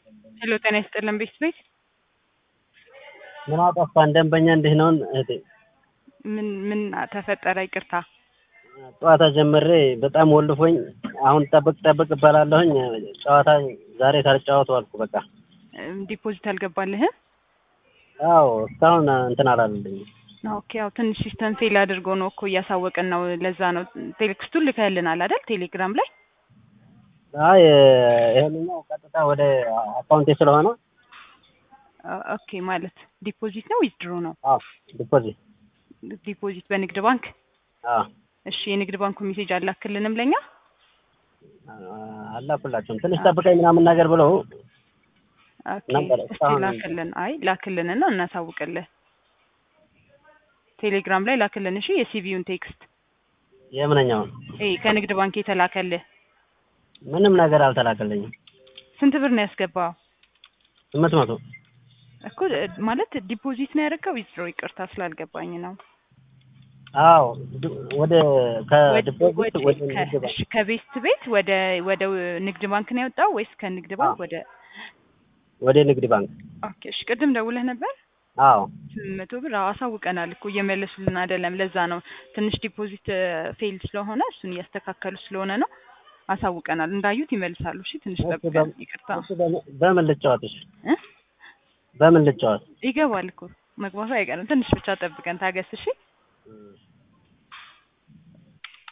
ሄሎ ጤና ይስጥልን ቤት ቤት ምን አጠፋን? ደንበኛ እንዲህ ነውን? እህቴ ምን ምን ተፈጠረ? ይቅርታ ጨዋታ ጀምሬ በጣም ወልፎኝ አሁን ጠብቅ ጠብቅ እባላለሁኝ። ጨዋታ ዛሬ ሳልጫወቱ አልኩ። በቃ እም፣ ዲፖዚት አልገባልህም? አዎ እስካሁን እንትን አላለልኝም። ኦኬ ያው ትንሽ ሲስተም ፌል አድርጎ ነው እኮ እያሳወቅን ነው። ለዛ ነው ቴሌክስቱን ልከህልናል አይደል? ቴሌግራም ላይ አይ ይሄንኛው ቀጥታ ወደ አካውንቴ ስለሆነ ኦ- ኦኬ ማለት ዲፖዚት ነው ዊዝድሮ ነው? አዎ ዲፖዚት ዲፖዚት በንግድ ባንክ። አዎ እሺ የንግድ ባንኩ ሜሴጅ አላክልንም ለኛ? አላኩላቸውም። ትንሽ ጠብቀኝ ምናምን ነገር ብለው ኦኬ ነበር። እስቲ እስካሁን ላክልን። አይ ላክልንና እናሳውቅልህ። ቴሌግራም ላይ ላክልን። እሺ የሲቪውን ቴክስት የምንኛውን ይሄ ከንግድ ባንክ የተላከልህ ምንም ነገር አልተላከልኝም። ስንት ብር ነው ያስገባው? ስምንት መቶ እኮ እ፣ ማለት ዲፖዚት ነው ያደረገው ዊዝድሮ? ይቅርታ ስላልገባኝ ነው። አዎ ድ- ወደ ከዲፖዚት ወደ- ወደ ከ- ንግድ ባንክ እሺ፣ ከቤስት ቤት ወደ ወደ ንግድ ባንክ ነው ያወጣው ወይስ ከንግድ ባንክ አዎ። ወደ? ወደ ንግድ ባንክ ኦኬ እሺ፣ ቅድም ደውለህ ነበር? አዎ ስምንት መቶ ብር አዎ፣ አሳውቀናል እኮ እየመለሱልን አይደለም። ለዛ ነው ትንሽ ዲፖዚት ፌል ስለሆነ እሱን እያስተካከሉ ስለሆነ ነው። አሳውቀናል። እንዳዩት ይመልሳሉ። እሺ ትንሽ እሺ፣ ጠብቀን። በም- ይቅርታ እሺ፣ በምን- በምን ልጫወት? እሺ እ? በምን ልጫወት? ይገባል እኮ መግባቱ አይቀርም። ትንሽ ብቻ ጠብቀን ታገስ። እሺ እም።